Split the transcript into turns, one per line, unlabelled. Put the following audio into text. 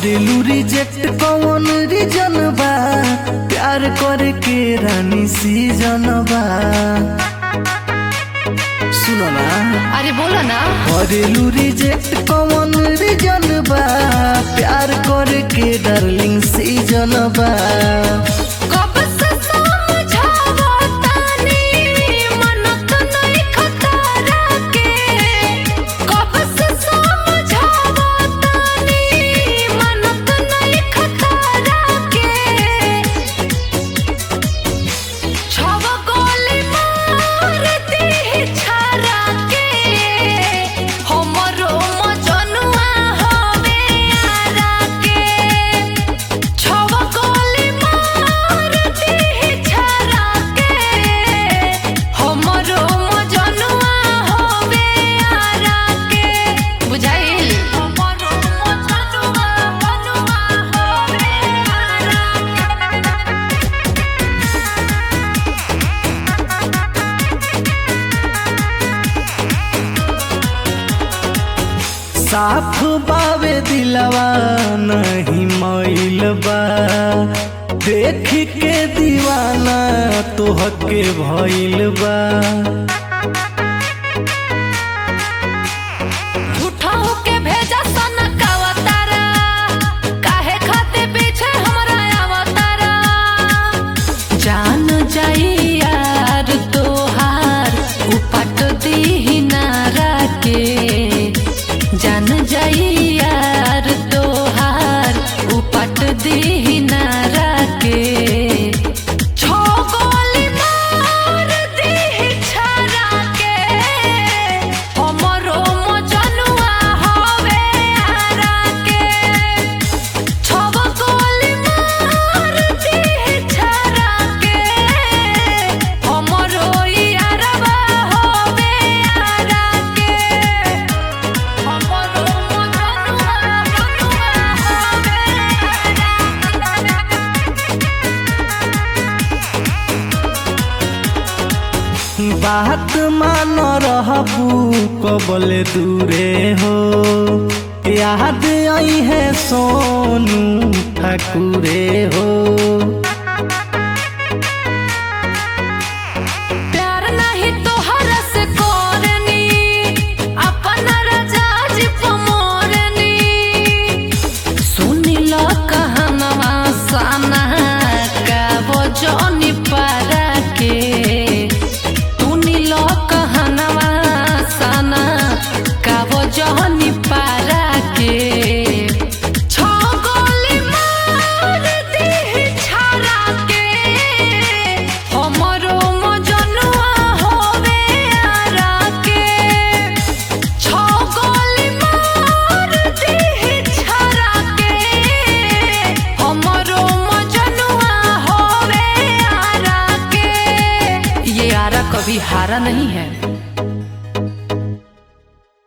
करेलू रिजेक्ट कौन रीजन बा प्यार करे के रानी सीजन बा सुनो ना
अरे बोलो ना
करेलू रिजेक्ट कौन रीजन बा प्यार करे के डार्लिंग सीजन बा
कब से समझावो तानी मनत नहीं खतरा के कब से समझावो तानी मनत नहीं खतरा के छव गोली मार दी छरा के हमरो मजनुआ होवे आरा के छव गोली मार दी छरा के हमरो मजनुआ होवे आरा के बुझाइल हमरो मजनुआ मनुआ होवे आरा के
साफ बावे दिलवा नहीं मैल बा देख के दीवाना तोहके भइल बा
झूठा होके भेजा सनकावा तारा काहे खाते पीछे हमरा अवतारा जान जाई यार तोहार उपट दी नारा के जान जाई यार तोहार उपट दी नारा के छो गोली मार दी छरा के हमरो मजनुआ होवे आरा के छव गोली मार दी छरा के हमरो यारवा होवे आरा के हमरो मजनुआ मनुआ होवे आरा
बात मान रहबू कबले दूरे हो याद आई है सोनू ठाकुरे हो
प्यार नहीं तोहर से कोरनी अपन रजाज पमोरनी सुनी लो कहनवा साना का वो जोनी पारा के सुनी लो कहनवा साना का वो जोनी पारा के छो गोली मार दी छरा के हमरो मजनुआ होवे आरा के छो गोली मार दी छरा के हमरो मजनुआ होवे आरा के ये आरा कभी हारा नहीं है